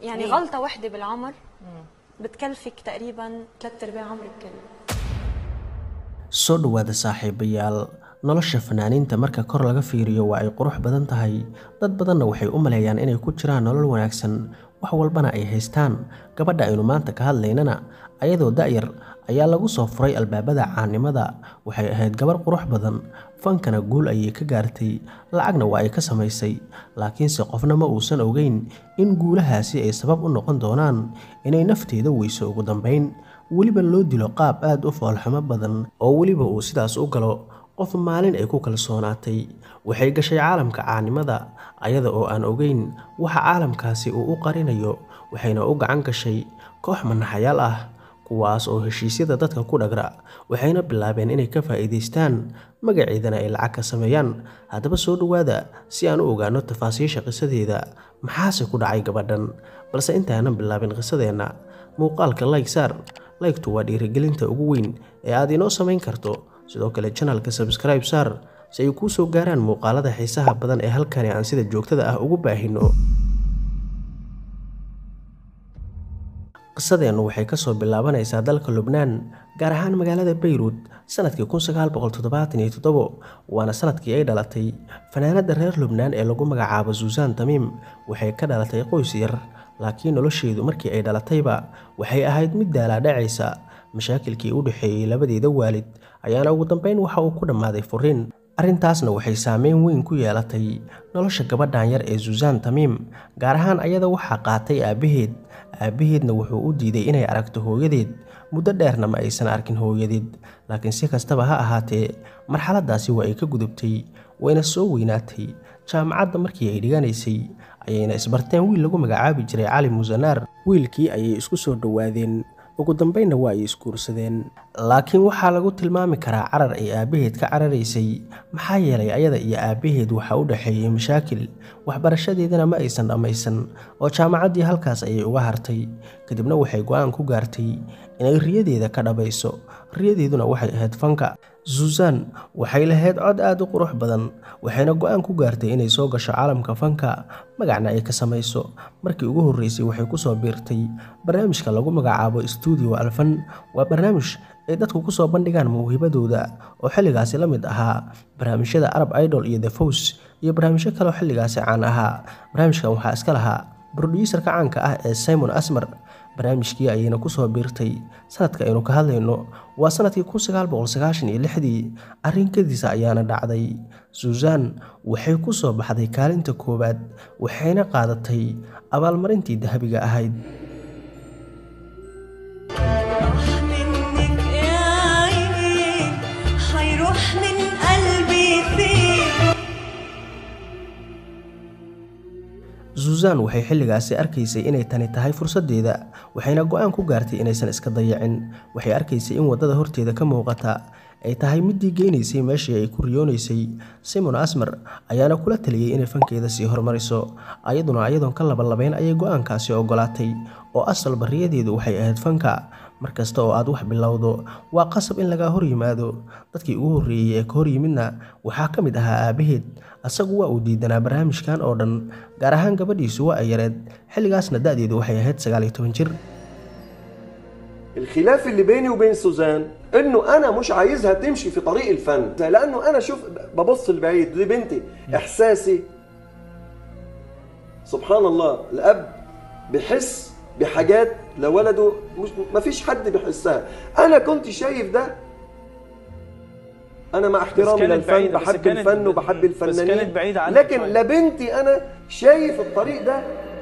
يعني ليه؟ غلطه واحده بالعمر بتكلفك تقريبا ثلاث ارباع عمرك كله soo dhowaada saaxiibayaal nolosha fanaaniinta marka kor laga fiiriyo waa ay qurux badan tahay dad badanna waxay u maleeyaan inay ku jiraan nolol wanaagsan wax walbana ay haystaan gabadha aynu maanta ka hadlaynana ayadoo da'yar ayaa lagu soo furay albaabada caannimada waxay ahayd gabar qurux badan fankana guul ayay ka gaartay lacagna waa ay ka samaysay laakiinse qofna ma uusan ogeyn in guulahaasi ay sabab u noqon doonaan inay nafteeda weyso ugu dambayn weliba loo dilo qaab aad u foolxumo badan oo weliba uu sidaas u galo qof maalin ay ku kalsoonaatay waxay gashay caalamka caanimada ayada oo aan ogeyn waxa caalamkaasi uu u qarinayo waxayna u gacan gashay koox manaxayaal ah kuwaas oo heshiisyada dadka ku dhagra waxayna bilaabeen inay ka faa'iidaystaan magaceedana ay lacag ka sameeyaan haddaba soo dhowaada si aan u ogaano tafaasiisha qisadeeda maxaase ku dhacay gabadhan balse intaanan bilaabin qisadeenna muuqaalka like saar laygtu waa dhiirigelinta ugu weyn ee aad inoo samayn karto sidoo kale janalka sabskribe saar si ay kuu soo gaaraan muuqaalada xiisaha badan ee halkani aan sida joogtada ah ugu baahino qisadeennu waxay kasoo bilaabanaysaa dalka lubnaan gaar ahaan magaalada bayruud sanadkii waana sanadkii ay dhalatay fanaanada reer lubnaan ee lagu magacaabo suusan tamiim waxay ka dhalatay qoys yar laakiin nolosheedu markii ay dhalatayba waxay ahayd mid daalaadhacaysa mashaakilkii u dhexeeyey labadeeda waalid ayaana ugu dambeyn waxa uu ku dhammaaday furiin arrintaasna waxay saameyn weyn ku yeelatay nolosha gabadhan yar ee suusan tamiim gaar ahaan ayada waxaa qaatay aabbaheed aabbaheedna wuxuu u diiday inay aragto hooyadeed muddo dheerna ma aysan arkin hooyadeed laakiin si kastaba ha ahaatee marxaladaasi waa ay ka gudubtay wayna soo weynaatay jaamacadda markii ay dhiganaysay ayayna isbarteen wiil lagu magacaabi jiray cali musanaar wiilkii ayay isku soo dhowaadeen ugu dambeynna waa ay isguursadeen laakiin waxaa lagu tilmaami karaa carar ay aabbaheed ka cararaysay maxaa yeelay ayada iyo aabbaheed waxaa u dhexeeyey mashaakil waxbarashadeedana ma aysan dhammaysan oo jaamacaddii halkaas ayay uga hartay kadibna waxay go-aan ku gaartay inay riyadeeda ka dhabayso riyadeeduna waxay ahayd fanka suusan waxay lahayd cod aad u qurux badan waxayna go-aan ku gaartay inay soo gasho caalamka fanka magacna ay ka samayso markii ugu horreysay waxay kusoo biirtay barnaamijka lagu magacaabo stuudio alfan waa barnaamij ay dadku kusoo bandhigaan mawhibadooda oo xilligaasi la mid ahaa barnaamijyada arab idol iyo the fows iyo barnaamijyo kaleo xilligaasi caan ahaa barnaamijkan waxaa iska lahaa brodyuuserka caanka ah ee simon asmer barnaamijkii ayayna kusoo biirtay sanadka aynu ka hadlayno waa sanadkii dii arrinkadiisa ayaana dhacday suusan waxay ku soo baxday kaalinta koowaad waxayna qaadatay abaalmarintii dahabiga ahayd منك يا عيني حيروح من قلبي فيك suusan waxay xilligaasi arkaysay inay tani tahay fursaddeeda waxayna go-aan ku gaartay inaysan iska dayacin waxay arkaysay in waddada horteeda ka muuqata ay tahay middii geynaysay meeshii ay ku riyoonaysay simon asmer ayaana kula taliyey inay fankeeda sii hormariso ayaduna ayadoon ka labalabayn ayay go-aankaasi ogolaatay oo asal bariyadeedu waxay ahayd fanka markasta oo aad wax bilowdo waa qasab in lagaa hor yimaado dadkii ugu horreeyey ee ka hor yimidna waxaa ka mid ahaa aabbaheed asagu waa uu diidanaa barnaamijkan oo dhan gaar ahaan gabadhiisu waa ay yareed xilligaasna da-deedu waxay ahayd sagaal iyo toban jir الخلاف اللي بيني وبين سوزان انه انا مش عايزها تمشي في طريق الفن لانه انا شوف ببص لبعيد دي بنتي احساسي سبحان الله الاب بحس بحاجات لولده مش ما فيش حد بيحسها انا كنت شايف ده انا مع احترامي كانت للفن بعيدة، بس بحب كانت- الفن وبحب بس الفنانين كانت بعيدة عنك لكن شوية. لبنتي انا شايف الطريق ده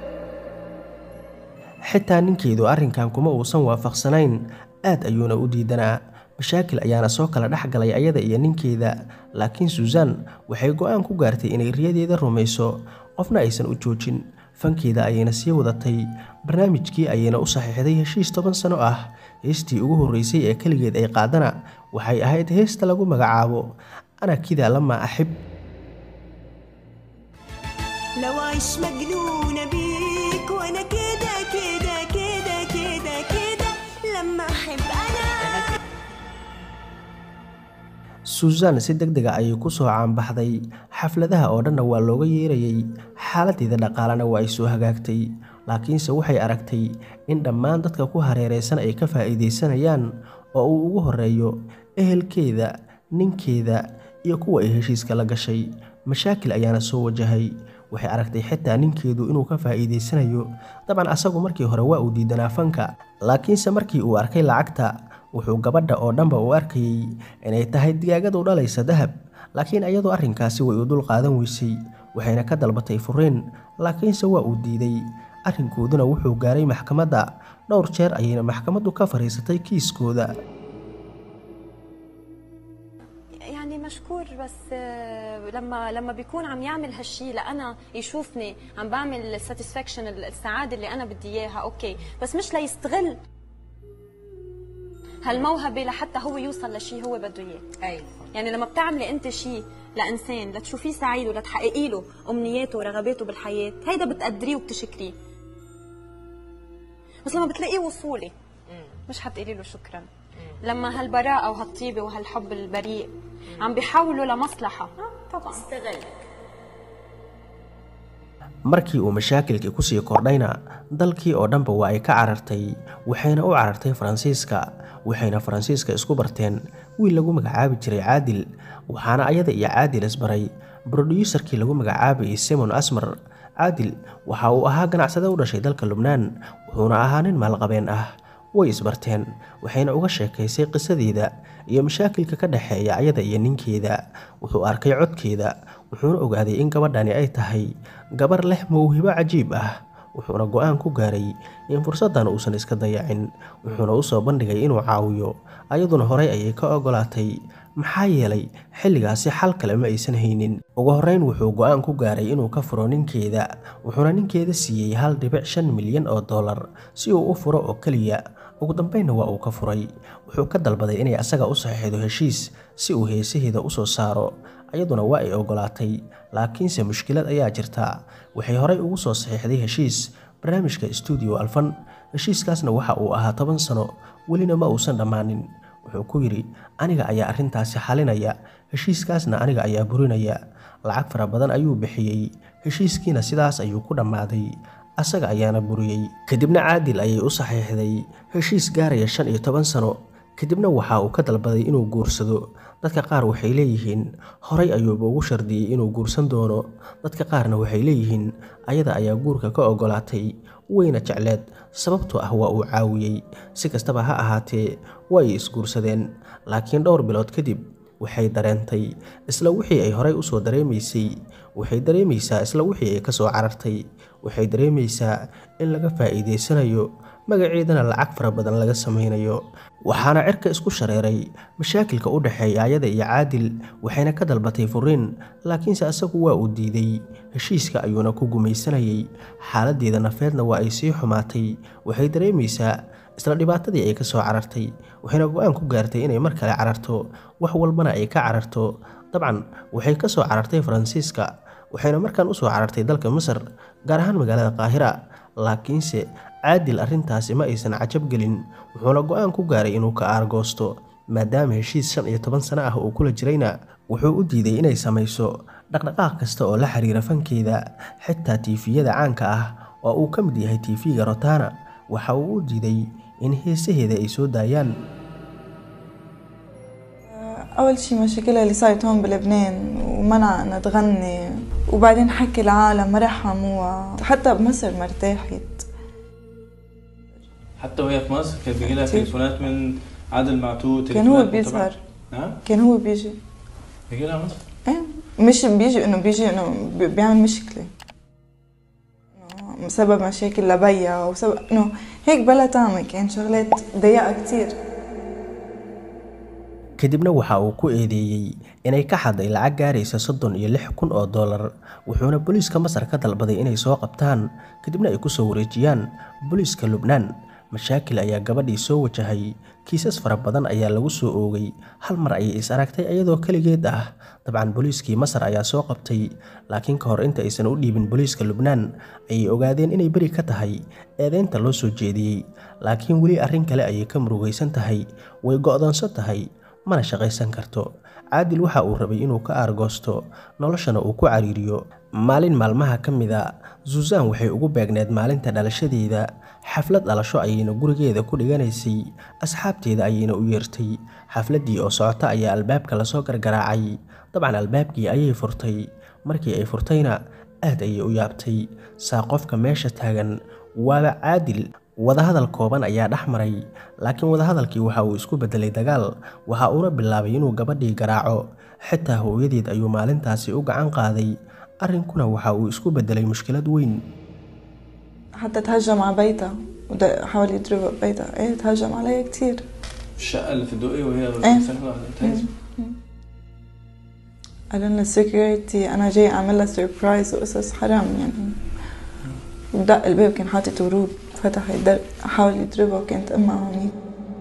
xitaa ninkeedu arrinkan kuma uusan waafaqsanayn aad ayuuna u diidanaa mashaakil ayaana soo kala dhex galay ayada iyo ninkeeda laakiin suusan waxay go-aan ku gaartay inay riyadeeda rumayso qofna aysan u joojin fankeeda ayayna sii wadatay barnaamijkii ayayna u saxiixday heshiis toban sano ah heestii ugu horreysay ee keligeed ay qaadana waxay ahayd heesta lagu magacaabo ana kida lama axib لو عيش مجنونة بيك وانا كده كده كده كده كده لما احب انا suusan si deg dega ayay ku soo caanbaxday xafladaha oo dhanna waa looga yeerayay xaaladeeda dhaqaalena waa ay soo hagaagtay laakiinse waxay aragtay in dhammaan dadka ku hareeraysan ay ka faa'iidaysanayaan oo uu ugu horeeyo ehelkeeda ninkeeda iyo kuwa ay heshiiska la gashay mashaakil ayaana soo wajahay waxay aragtay xitaa ninkeedu inuu ka faa'iidaysanayo dabcan asagu markii hore waa uu diidanaa fanka laakiinse markii uu arkay lacagta wuxuu gabadha oo dhanba u arkayey inay tahay digaagadu dhalaysa dahab laakiin iyadoo arrinkaasi way u dul qaadan weysay waxayna ka dalbatay furiin laakiinse waa uu diiday arrinkooduna wuxuu gaaray maxkamadda dhowr jeer ayayna maxkamaddu ka fadhiisatay kiiskooda يعني مشكور بس آه، لما لما بيكون عم يعمل هالشيء لانا يشوفني عم بعمل الساتسفاكشن السعاده اللي انا بدي اياها اوكي بس مش ليستغل هالموهبه لحتى هو يوصل لشيء هو بده اياه ايوه يعني لما بتعملي انت شيء لانسان لتشوفيه سعيد ولتحققي له امنياته ورغباته بالحياه هيدا بتقدريه وبتشكريه بس لما بتلاقيه وصولي مش حتقولي له شكرا لما هالبراءه وهالطيبه وهالحب البريء عم بيحولوا لمصلحه آه، طبعا استغلك markii uu mashaakilkii kusii kordhayna dalkii oo dhanba waa ay ka carartay waxayna u carartay faransiiska waxayna faransiiska isku barteen wiil lagu magacaabi jiray caadil waxaana ayada iyo caadil isbaray brodyuusarkii lagu magacaabayay simon asmar caadil waxa uu ahaa ganacsade u dhashay dalka lubnaan wuxuuna ahaa nin maalqabeen ah way isbarteen waxayna uga sheekaysay qisadeeda iyo mashaakilka ka dhexeeya ayada iyo ninkeeda wuxuu arkay codkeeda wuxuuna ogaaday in gabadhani ay tahay gabar leh mawhibo cajiib ah wuxuuna go-aan ku gaaray in fursaddan uusan iska dayacin wuxuuna u soo bandhigay inuu caawiyo ayaduna horay ayay ka ogolaatay maxaa yeelay xilligaasi xal kale ma aysan haynin ugu horreyn wuxuu go-aan ku gaaray inuu ka furo ninkeeda wuxuuna ninkeeda siiyey hal dhibic shan milyan oo dollar si uu u furo oo keliya ugu dambeynna waa uu ka furay wuxuu ka dalbaday inay asaga u saxiixdo heshiis si uu heesaheeda u soo saaro ayaduna waa ay ogolaatay laakiinse mushkilad ayaa jirta waxay horay ugu soo saxiixday heshiis barnaamijka stuudio alfan heshiiskaasna waxa uu ahaa toban sano welina ma uusan dhammaanin wuxuu ku yidhi aniga ayaa arrintaasi xalinaya heshiiskaasna aniga ayaa burinaya lacag fara badan ayuu bixiyey heshiiskiina sidaas ayuu ku dhammaaday asaga ayaana buriyey kadibna caadil ayay u saxiixday heshiis gaaraya shan iyo toban sano kadibna waxa uu ka dalbaday inuu guursado dadka qaar waxay leeyihiin horay ayuuba ugu shardiyey inuu guursan doono dadka qaarna waxay leeyihiin ayada ayaa guurka ka ogolaatay wayna jecleed sababtoo ah waa uu caawiyey si kastaba ha ahaatee way isguursadeen laakiin dhowr bilood kadib waxay dareentay isla wixii ay horay usoo dareemaysay waxay dareemaysaa isla wixii ay kasoo carartay waxay dareemaysaa in laga faa'iidaysanayo magaceedana lacag fara badan laga samaynayo waxaana cirka isku shareeray mashaakilka u dhexeeya ayada iyo caadil waxayna ka dalbatay furiin laakiinse asagu waa uu diiday heshiiska ayuuna ku gumaysanayay xaaladeeda nafeedna waa ay sii xumaatay waxay dareemaysaa isla dhibaatadii ay ka soo carartay waxayna go-aan ku gaartay inay mar kale cararto wax walbana ay ka cararto dabcan waxay ka soo carartay faransiiska waxayna markaan usoo carartay dalka masar gaar ahaan magaalada qaahira laakiinse caadil arrintaasi ma aysan cajab gelin wuxuuna go-aan ku gaaray inuu ka aargoosto maadaama heshiis shan iyo toban sano ah uu kula jirayna wuxuu u diiday inay samayso dhaqdhaqaaq kasta oo la xiriira fankeeda xitaa tiifiyada caanka ah oo uu ka mid yahay tiifiga rotana waxa uu u diiday in heesaheeda ay soo daayaan أول شي مشاكلها اللي صارت هون بلبنان ومنع إنها تغني وبعدين حكي العالم ما رحموها حتى بمصر ما ارتاحت حتى وهي في مصر كان بيجي لها كتير. تليفونات من عادل معتوه كان هو تليفونات من بيظهر طبعا- ها كان هو بيجي بيجي لها مصر ايه مش بيجي انه بيجي انه بي- بيعمل مشكلة إنه بسبب مشاكل لبيا وسبب انه هيك بلا طعمة كان شغلات ضيقة كتير kadibna waxa uu ku eedeeyey inay ka xaday lacag gaaraysa soddon iyo lix kun oo dollar wuxuuna booliiska masar ka dalbaday inay soo qabtaan kadibna ay kusoo wareejiyaan booliiska lubnaan mashaakil ayaa gabadhii soo wajahay kiisas fara badan ayaa lagu soo oogay hal mar ayay is aragtay iyadoo keligeed ah dabcan booliiskii masar ayaa soo qabtay laakiin ka hor inta aysan u dhiibin booliiska lubnaan ayay ogaadeen inay beri ka tahay eedeynta loo soo jeediyey laakiin weli arrin kale ayay ka murugaysan tahay way go'doonsan tahay mana shaqaysan karto caadil waxa uu rabay inuu ka aargoosto noloshana uu ku cariiriyo maalin maalmaha ka mida suusan waxay ugu beegneed maalinta dhalashadeeda xaflad dhalasho ayayna gurigeeda ku dhiganaysay asxaabteeda ayayna u yeertay xafladdii oo socota ayaa albaabka lasoo gargaraacay dabcan albaabkii ayay furtay markii ay furtayna aad ayay u yaabtay saa qofka meesha taagan waaba caadil wadahadal kooban ayaa dhex maray laakiin wadahadalkii waxa uu isku beddelay dagaal waxa uuna bilaabay inuu gabadhii garaaco xitaa hooyadeed ayuu maalintaasi u gacan qaaday arrinkuna waxa uu isku beddelay mushkilad weyn حتى تهجم على بيتها وحاول يضربها ببيتها ايه تهجم عليها كتير الشقه اللي في الدقي وهي إيه. ساكنه تهز قالوا لنا السكيورتي انا جاي اعمل لها سربرايز وقصص حرام يعني ودق الباب كان حاطط ورود فتح الدرب حاول يضربها وكانت امها هونيك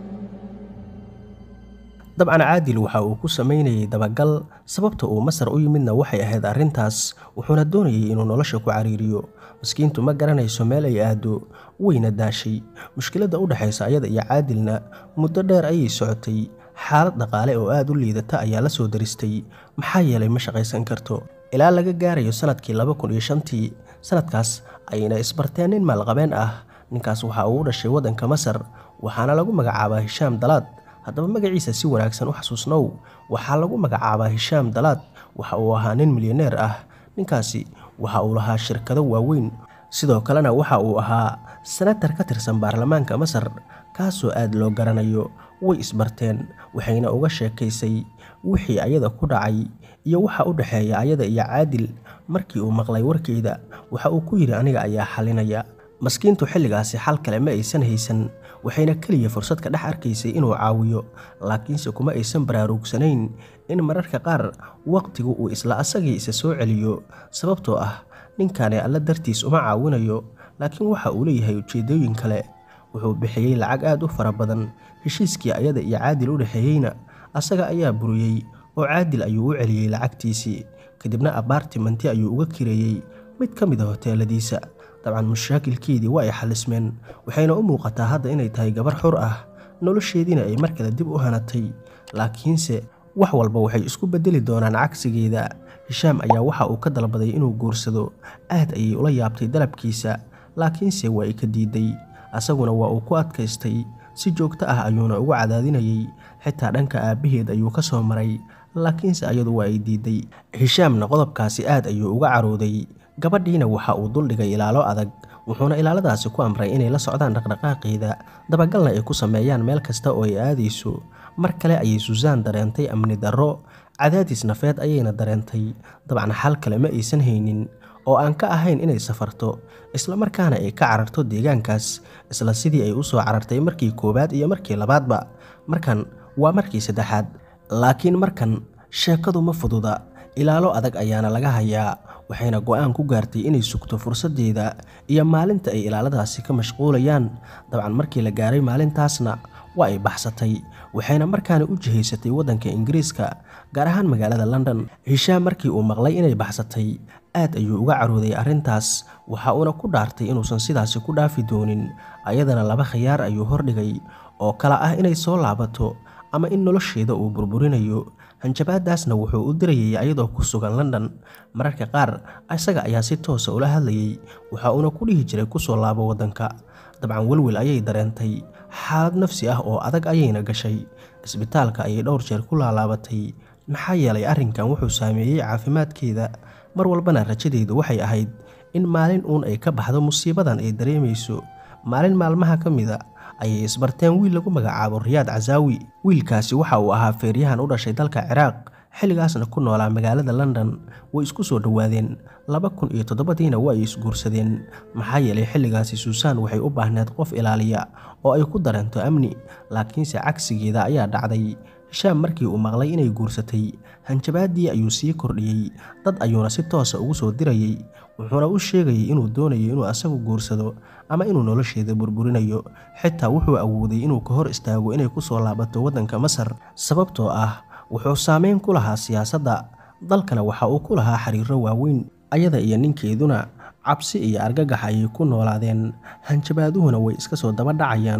dabcan caadil waxa uu ku samaynayay dabagal sababta uu masar u yimidna waxay ahayd arrintaas wuxuuna doonayay inuu nolosha ku cariiriyo maskiintu ma garanayso meel ay aado wayna daashay mushkiladda u dhexaysa ayada iyo caadilna muddo dheer ayay socotay xaalad dhaqaale oo aad u liidata ayaa la soo daristay maxaa yeelay ma shaqaysan karto ilaa laga gaarayo sanadkii laba kun iyo shantii sanadkaas ayayna isbarteen nin maalqabeen ah ninkaas waxa uu u dhashay waddanka masar waxaana lagu magacaabaa hishaam dalaad haddaba magaciisa si wanaagsan u xasuusnow waxaa lagu magacaabaa hishaam dalaad waxa uu ahaa nin milyaneer ah ninkaasi waxa uu lahaa shirkado waaweyn sidoo kalena waxa uu ahaa senatar ka tirsan baarlamaanka masar kaasoo aad loo garanayo way isbarteen waxayna uga sheekaysay wixii ayada ku dhacay iyo waxa u dhexeeya ayada iyo caadil markii uu maqlay warkeeda waxa uu ku yidhi aniga ayaa xalinaya maskiintu xilligaasi xal kale ma aysan haysan waxayna keliya fursad ka dhex arkaysay inuu caawiyo laakiinse kuma aysan baraarugsanayn in mararka qaar waqtigu uu isla asagii isa soo celiyo sababtoo ah ninkani alla dartiis uma caawinayo laakiin waxa uu leeyahay ujeeddooyin kale wuxuu bixiyey lacag aad u fara badan heshiiskii ayada iyo caadil u dhexeeyeyna asaga ayaa buriyey oo caadil ayuu u celiyey lacagtiisii kadibna abaartimanti ayuu uga kireeyey mid ka mid a hoteeladiisa dabcan mashaakilkeedii waa ay xalismeen waxayna u muuqataa hadda inay tahay gabar xur ah nolosheediina ay mar kale dib u hanatay laakiinse wax walba waxay isku bedeli doonaan cagsigeeda hishaam ayaa waxa uu ka dalbaday inuu guursado aad ayay ula yaabtay dalabkiisa laakiinse waa ay ka diiday asaguna waa uu ku adkaystay si joogto ah ayuuna ugu cadaadinayay xitaa dhanka aabbaheed ayuu ka soo maray laakiinse ayadu waa ay diiday hishaamna qodobkaasi aad ayuu uga carooday gabadhiina waxa uu duldhigay ilaalo adag wuxuuna ilaaladaasi ku amray inay la socdaan dhaqdhaqaaqeeda dabagalna ay ku sameeyaan meel kasta oo ay aadayso mar kale ayay suusaan dareentay amni darro cadaadis nafeed ayayna dareentay dabcan xal kale ma aysan haynin oo aan ka ahayn inay safarto islamarkaana ay ka cararto deegaankaas isla sidii ay u soo carartay markii koowaad iyo markii labaadba markan waa markii saddexaad laakiin markan sheekadu ma fududa ilaalo adag ayaana laga hayaa waxayna go-aan ku gaartay inay sugto fursaddeeda iyo maalinta ay ilaaladaasi ka mashquulayaan dabcan markii la gaaray maalintaasna waa ay baxsatay waxayna markaana u jihaysatay waddanka ingiriiska gaar ahaan magaalada london hishaam markii uu maqlay inay baxsatay aad ayuu uga carooday arrintaas waxa uuna ku dhaartay inuusan sidaasi ku dhaafi doonin ayadana laba khiyaar ayuu hordhigay oo kale ah inay soo laabato ama in nolosheeda uu burburinayo hanjabaadaasna wuxuu u dirayay ayadoo ku sugan london mararka qaar isaga ayaa si toosa ula hadlayay waxa uuna ku dhihi jiray kusoo laabo waddanka dabcan welwel ayay dareentay xaalad nafsi ah oo adag ayayna gashay isbitaalka ayay dhowr jeer ku laalaabatay maxaa yeelay arrinkan wuxuu saameeyey caafimaadkeeda mar walbana rajadeedu waxay ahayd in maalin uun ay ka baxdo musiibadan ay dareemayso maalin maalmaha ka mida ayay isbarteen wiil lagu magacaabo riyaad casaawi wiilkaasi waxa uu ahaa feeryahan u dhashay dalka ciraaq xilligaasna ku noolaa magaalada london way isku soo dhowaadeen laba kun iyo toddobadiina waa ay isguursadeen maxaa yeelay xilligaasi suusaan waxay u baahneed qof ilaaliya oo ay ku dareento amni laakiinse cagsigeeda ayaa dhacday hishaam markii uu maqlay inay guursatay hanjabaaddii ayuu sii kordhiyey dad ayuuna si toosa ugu soo dirayey wuxuuna u sheegayay inuu doonayo inuu asagu guursado ama inuu nolosheeda burburinayo xitaa wuxuu awooday inuu ka hor istaago inay ku soo laabato waddanka masar sababtoo ah wuxuu saameyn ku lahaa siyaasadda dalkana waxa uu ku lahaa xiriiro waaweyn ayada iyo ninkeeduna cabsi iyo argagax ayay ku noolaadeen hanjabaaduhuna way iska soo daba dhacayaan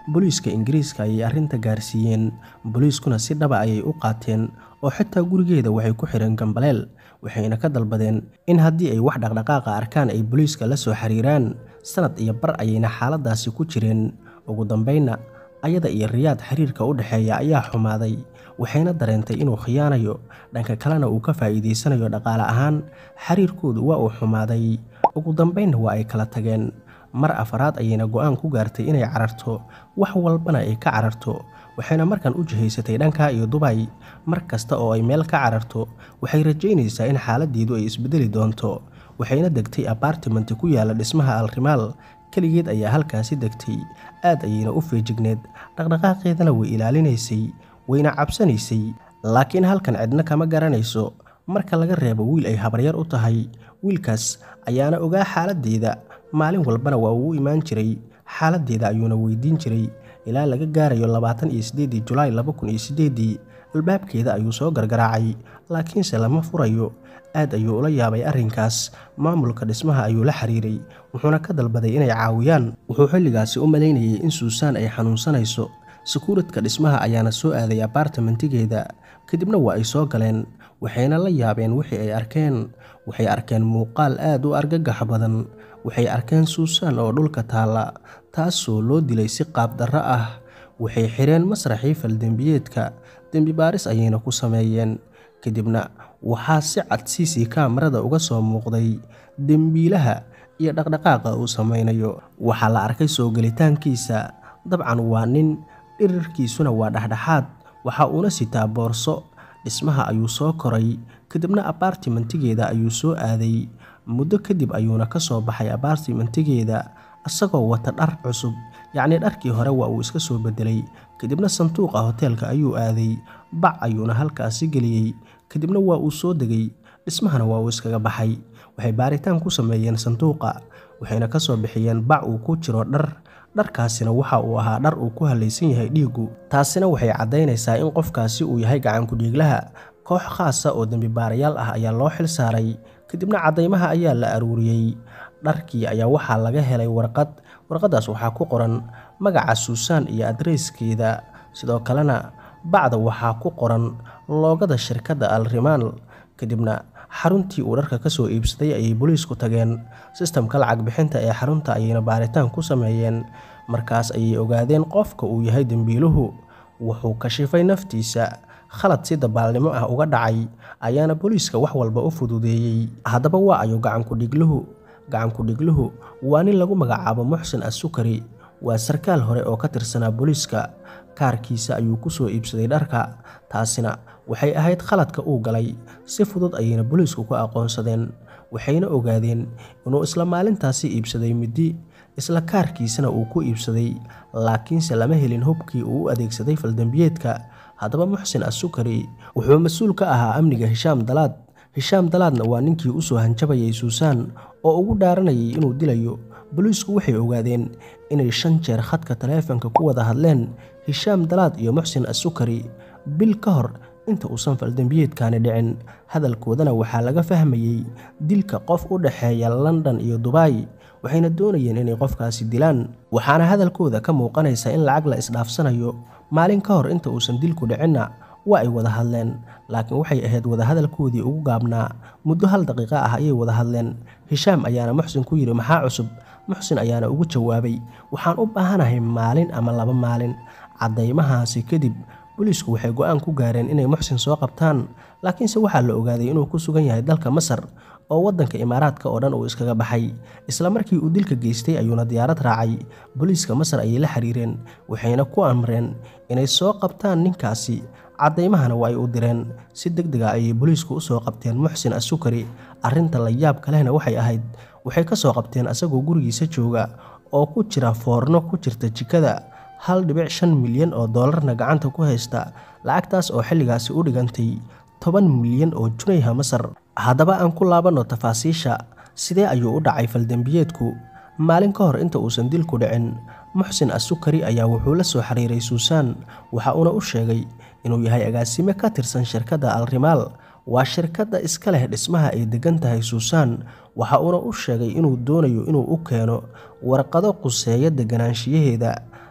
booliiska ingiriiska ayay arrinta gaarsiiyeen booliiskuna si dhaba ayay u qaateen oo xitaa gurigeeda waxay ku xidheen gambaleel waxayna ka dalbadeen in haddii ay wax dhaqdhaqaaqa arkaan ay booliiska la soo xiriiraan sanad iyo bar ayayna xaaladaasi ku jireen ugu dambaynna ayada iyo riyaad xiriirka u dhexeeya ayaa xumaaday waxayna dareentay inuu khiyaanayo dhanka kalena uu ka faa'iidaysanayo dhaqaale ahaan xiriirkoodu waa uu xumaaday ugu dambaynna waa ay kala tageen mar afaraad ayayna go'aan ku gaartay inay cararto wax walbana ay ka cararto waxayna markan u jihaysatay dhanka iyo dubay mar kasta oo ay meel ka cararto waxay rajaynaysaa in xaaladdeedu ay isbedeli doonto waxayna degtay abartimenti ku yaala dhismaha alrimaal keligeed ayaa halkaasi degtay aad ayayna u feejigneed dhaqdhaqaaqeedana way ilaalinaysay wayna cabsanaysay laakiin halkan cidna kama garanayso marka laga reebo wiil ay habaryar u tahay wiilkaas ayaana ogaa xaaladdeeda maalin walbana waa uu u imaan jiray xaaladdeeda ayuuna weydiin jiray ilaa laga gaarayo labaatan iyo siddeedii julaay laba kun iyo siddeedii albaabkeeda ayuu soo gargaraacay laakiinse lama furayo aad ayuu ula yaabay arrinkaas maamulka dhismaha ayuu la xiriiray wuxuuna ka dalbaday inay caawiyaan wuxuu xilligaasi u malaynayay in suusaan ay xanuunsanayso sakuuradka dhismaha ayaana soo aaday abartimentigeeda kadibna waa ay soo galeen waxayna la yaabeen wixii ay arkeen waxay arkeen muuqaal aad u argagax badan waxay arkeen suusaan oo dhulka taalla taasoo loo dilay si qaabdarro ah waxay xireen masraxii faldembiyeedka dembi baaris ayayna ku sameeyeen kadibna waxaa si cad siisii kaamarada uga soo muuqday dembiilaha iyo dhaqdhaqaaqa uu samaynayo waxaa la arkay soo gelitaankiisa dabcan waa nin dhirirkiisuna waa dhexdhexaad waxa uuna sitaa boorso dhismaha ayuu soo koray kadibna abartimentigeeda ayuu soo aaday muddo kadib ayuuna ka soo baxay abartimentigeeda isagoo wata dhar cusub yacnii dharkii hore waa uu iska soo bedelay kadibna sanduuqa hoteelka ayuu aaday bac ayuuna halkaasi geliyey kadibna waa uu soo degay dhismahana waa uu iskaga baxay waxay baaritaan ku sameeyeen sanduuqa waxayna ka soo bixiyeen bac uu ku jiro dhar dharkaasina waxa uu ahaa dhar uu ku halaysan yahay dhiiggu taasina waxay caddaynaysaa in qofkaasi uu yahay gacankudhiiglaha koox khaasa oo dembibaarayaal ah ayaa loo xil saaray kadibna caddaymaha ayaa la aruuriyey dharkii ayaa waxaa laga helay warqad warqaddaas waxaa ku qoran magaca suusaan iyo adreyskeeda sidoo kalena bacda waxaa ku qoran loogada shirkadda alrimaal kadibna xaruntii uu dharka ka soo iibsaday ayay booliisku tageen sistamka lacag bixinta ee xarunta ayayna baaritaan ku sameeyeen markaas ayay ogaadeen qofka uu yahay dembiiluhu wuxuu kashifay naftiisa khalad si dabaalnimo ah uga dhacay ayaana booliiska wax walba u fududeeyey haddaba waa ayo gacankudhigluhu gacankudhigluhu waa nin lagu magacaabo muxsin assukari waa sarkaal hore oo ka tirsanaa booliiska kaarkiisa ayuu ku soo iibsaday dharka taasina waxay ahayd khaladka uu galay si fudud ayayna booliisku ku aqoonsadeen waxayna ogaadeen inuu isla maalintaasi iibsaday middi isla kaarkiisana uu ku iibsaday laakiinse lama helin hubkii uu u adeegsaday faldembiyeedka haddaba muxsin assukari wuxuu mas-uul ka ahaa amniga hishaam dalaad hishaam dalaadna waa ninkii u soo hanjabayay suusaan oo ugu dhaaranayay inuu dilayo booliisku waxay ogaadeen inay shan jeer khadka taleefanka ku wada hadleen hishaam dalaad iyo muxsin assukari bil ka hor inta uusan faldembiyeedkaani dhicin hadalkoodana waxaa laga fahmayey dilka qof u dhexeeya london iyo dubai waxayna doonayeen inay qofkaasi dilaan waxaana hadalkooda ka muuqanaysa in lacag la isdhaafsanayo maalin ka hor inta uusan dilku dhicinna waa ay wada hadleen laakiin waxay ahayd wadahadalkoodii ugu gaabnaa muddo hal daqiiqa ah ayay wada hadleen hishaam ayaana muxsin ku yidhi maxaa cusub muxsin ayaana ugu jawaabay waxaan u baahanahay maalin ama laba maalin caddaymahaasi kadib booliisku waxay go-aan ku gaareen inay muxsin soo qabtaan laakiinse waxaa la ogaaday inuu ku sugan yahay dalka masar oo waddanka imaaraadka oo dhan uu iskaga baxay isla markii uu dilka geystay ayuuna diyaarad raacay booliiska masar ayay la xiriireen waxayna ku amreen inay soo qabtaan ninkaasi caddaymahana waa ay u direen si deg dega ayay booliisku u soo qabteen muxsin assukari arrinta la yaabka lehna waxay ahayd waxay ka soo qabteen asagoo gurigiisa jooga oo ku jira foorno ku jirta jikada hal dhibic shan milyan oo doolarna gacanta ku haysta lacagtaas oo xilligaasi u dhigantay toban milyan oo junayha masar haddaba aan ku laabanno tafaasiisha sidee ayuu u dhacay faldembiyeedku maalin ka hor inta uusan dilku dhicin muxsin assukari ayaa wuxuu la soo xiriiray suusaan waxa uuna u sheegay inuu yahay agaasime ka tirsan shirkadda alrimaal waa shirkadda iska leh dhismaha ay degan tahay suusaan waxa uuna u sheegay inuu doonayo inuu u keeno warqado quseeya deganaanshiyaheeda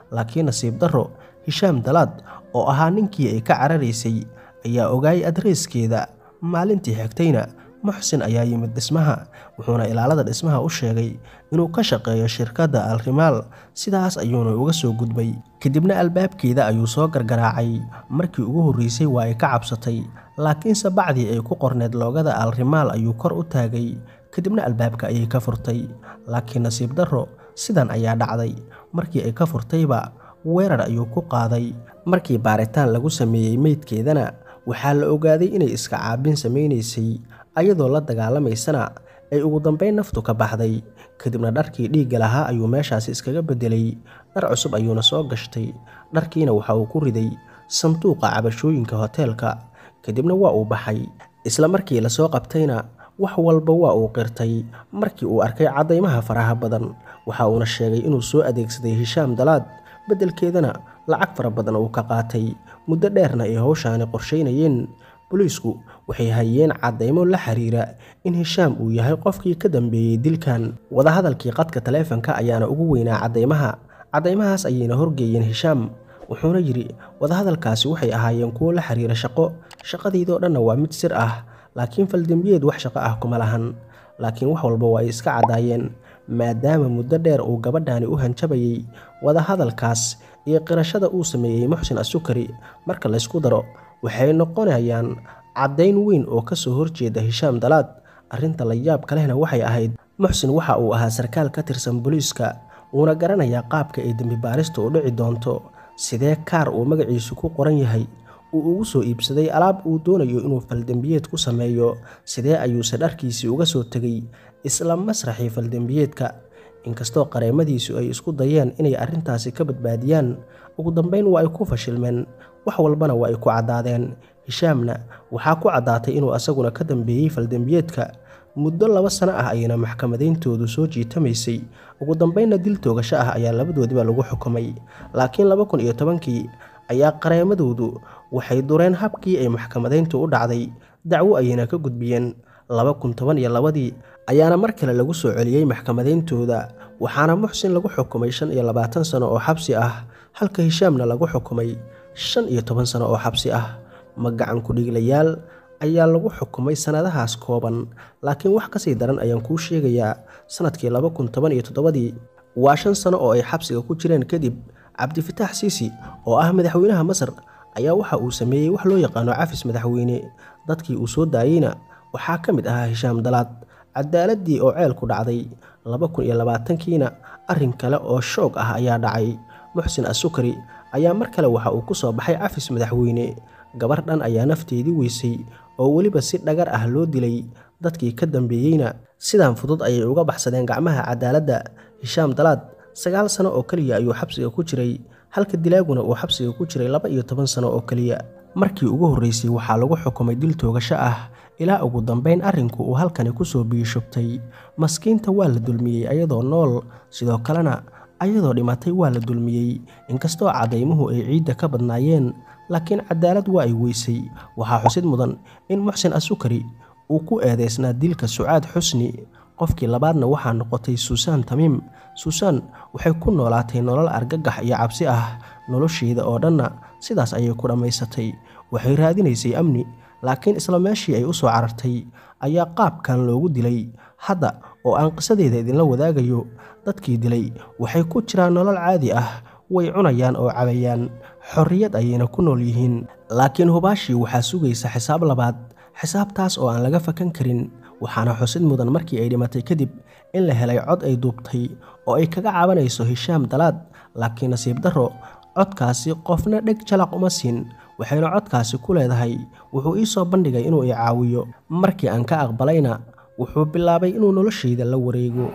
laakiin nasiib darro hishaam dalaad oo ahaa ninkii ay ka cararaysay ayaa ogaayay adreeskeeda maalintii xigtayna muxsin ayaa yimid dhismaha wuxuuna ilaalada dhismaha u sheegay inuu ka shaqeeyo shirkadda alrimaal sidaas ayuuna uga soo gudbay kadibna albaabkeeda ayuu soo gargaraacay markii ugu horreysay waa ay ka cabsatay laakiinse bacdii ay ku qorneed loogada alrimaal ayuu kor u taagay kadibna albaabka ayay ka furtay laakiin nasiib darro sidan ayaa dhacday markii ay ka furtayba weerar ayuu ku qaaday markii baaritaan lagu sameeyey meydkeedana waxaa la ogaaday inay iska caabin samaynaysay ayadoo la dagaalamaysana ay ugu dambayn naftu ka baxday kadibna dharkii dhiigga lahaa ayuu meeshaasi iskaga beddelay dhar cusub ayuuna soo gashtay dharkiina waxa uu ku riday sanduuqa cabashooyinka hoteelka kadibna waa uu baxay isla markii lasoo qabtayna wax walba waa uu qirtay markii uu arkay caddaymaha faraha badan waxa uuna sheegay inuu soo adeegsaday hishaam dalaad beddelkeedana lacag fara badan uu ka qaatay muddo dheerna ay howshaani qorshaynayeen booliisku waxay hayeen caddaymo la xiriira in hishaam uu yahay qofkii ka dambeeyey dilkan wadahadalkii qadka taleefanka ayaana ugu weynaa caddaymaha caddaymahaas ayayna horgeeyeen hishaam wuxuuna yidhi wadahadalkaasi waxay ahaayeen kuwo la xiriira shaqo shaqadiidoo dhanna waa mid sir ah laakiin faldembiyeed wax shaqo ah kuma lahan laakiin wax walba waa ay iska caddaayeen maadaama muddo dheer uu gabadhaani u hanjabayey wadahadalkaas iyo qirashada uu sameeyey muxsin asukari marka laysku daro waxay noqonayaan caddayn weyn oo ka soo horjeeda hishaam dalaad arrinta la yaab kalehna waxay ahayd muxsin waxa uu ahaa sarkaal ka tirsan booliiska wuuna garanayaa qaabka ay dembi baarista u dhici doonto sidee kaar uu magaciisu ku qoran yahay uu ugu soo iibsaday alaab uu doonayo inuu faldembiyeed ku sameeyo sidee ayuuse dharkiisii uga soo tegay isla masraxii faldembiyeedka inkastoo qareemadiisu ay isku dayeen inay arrintaasi ka badbaadiyaan ugu dambayn waa ay ku fashilmeen wax walbana waa ay ku caddaadeen hishaamna waxaa ku caddaatay inuu asaguna ka dambeeyey faldembiyeedka muddo laba sano ah ayayna maxkamadayntoodu soo jiitamaysay ugu dambaynna dil toogasho ah ayaa labadoodiba lagu xukumay laakiin laba kun iyo tobankii ayaa qareemadoodu waxay dureen habkii ay maxkamadayntu u dhacday dacwo ayayna ka gudbiyeen laba kun toban iyo labadii ayaana mar kale lagu soo celiyey maxkamadayntooda waxaana muxsin lagu xukumay shan iyo labaatan sano oo xabsi ah halka hishaamna lagu xukumay shan iyo toban sano oo xabsi ah magacan ku-dhiiglayaal ayaa lagu xukumay sannadahaas kooban laakiin wax kasii daran ayaan kuu sheegayaa sannadkii laba kun toban iyo toddobadii waa shan sano oo ay xabsiga ku jireen kadib cabdifitaax siisi oo ah madaxweynaha masar ayaa waxa uu sameeyey wax loo yaqaano cafis madaxweyne dadkii uu soo daayeyna waxaa ka mid ahaa hishaam dalaad cadaaladii oo ceel ku dhacday laba kun iyo labaatankiina arrin kale oo shoog ah ayaa dhacay muxsin asukari ayaa mar kale waxa uu ku soo baxay cafis madaxweyne gabar dhan ayaa nafteedii weysay oo weliba si dhagar ah loo dilay dadkii ka dambeeyeyna sidaan fudud ayay uga baxsadeen gacmaha cadaaladda hishaam dalaad sagaal sano oo keliya ayuu xabsiga ku jiray halka dilaaguna uu xabsiga ku jiray laba iyo toban sano oo keliya markii ugu horreysay waxaa lagu xukumay dil toogasho ah ilaa ugu dambayn arrinku uu halkani kusoo biyishubtay maskiinta waa la dulmiyey ayadoo nool sidoo kalena ayadoo dhimatay waa la dulmiyey inkastoo caddaymuhu ay ciidda ka badnaayeen laakiin cadaalad waa ay weysay waxaa xusid mudan in muxsin asukari uu ku eedeysnaa dilka sucaad xusni qofkii labaadna waxaa noqotay suusaan tamiim suusaan waxay ku noolaatay nolol argagax iyo cabsi ah nolosheeda oo dhanna sidaas ayay ku dhammaysatay waxay raadinaysay amni laakiin isla meeshii ay u soo carartay ayaa qaabkan loogu dilay hadda oo aan qisadeeda idinla wadaagayo dadkii dilay waxay ku jiraan nolol caadi ah way cunayaan oo cabayaan xorriyad ayayna ku nool yihiin laakiin hubaashii waxaa sugaysa xisaab labaad xisaabtaas oo aan laga fakan karin waxaana xusid mudan markii ay dhimatay kadib in la helay cod ay duubtay oo ay kaga cabanayso hishaam dalaad laakiin nasiib darro codkaasi qofna dheg jalaq uma siin waxayna codkaasi ku leedahay wuxuu ii soo bandhigay inuu i caawiyo markii aan ka aqbalayna wuxuu bilaabay inuu noloshayda la wareego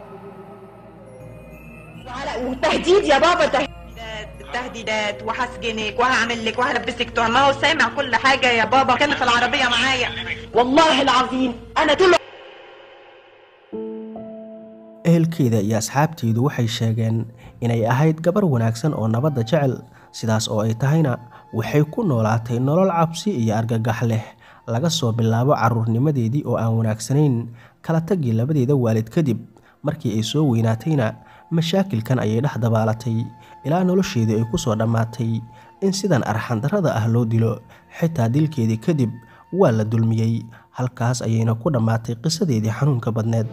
وتهديد يا بابا تهديدات تهديدات وهسجنك وهعمل لك وهلبسك تهمه هو سامع كل حاجه يا بابا كان في العربيه معايا والله العظيم انا طول ehelkeeda iyo asxaabteedu waxay sheegeen inay ahayd gabar wanaagsan oo nabadda jecel sidaas oo ay tahayna waxay ku noolaatay nolol cabsi iyo argagax leh laga soo bilaabo carruurnimadeedii oo aan wanaagsanayn kala tagii labadeeda waalid kadib markii ay soo weynaatayna mashaakilkan ayay dhex dabaalatay ilaa nolosheedii ay ku soo dhammaatay in sidan arxandarrada ah loo dilo xitaa dilkeedii kadib waa la dulmiyey halkaas ayayna ku dhammaatay qisadeedii xanuunka badneed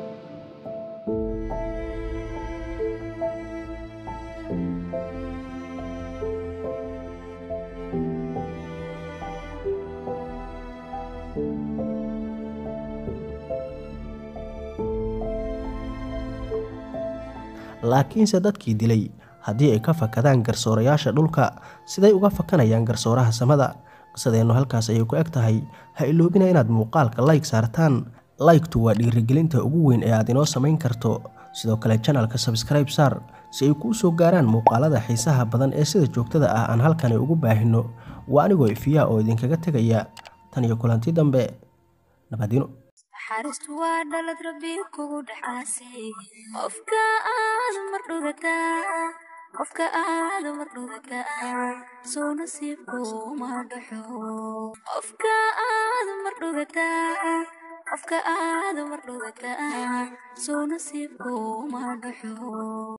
laakiinse dadkii dilay haddii ay ka fakadaan garsoorayaasha dhulka siday uga fakanayaan garsooraha samada qisadeennu halkaas ayay ku eg tahay ha iloobina inaad muuqaalka layg saartaan laygtu waa dhiirigelinta ugu weyn ee aad inoo samayn karto sidoo kale janalka sabskribe saar si ay kuu soo gaaraan muuqaalada xiisaha badan ee sida joogtada ah aan halkani ugu baahino waa anigoo ifiyaa oo idinkaga tegaya tan iyo kulanti dambe nabadino naxariistu waa dhalad rabbi kugu dhacaasay qofka aad mar dhugataa qofka aad mar dhugataa soo nasiibku ma dhaxo qofka aad mar dhugataa qofka aad mar dhugataa soo nasiibku ma dhaxo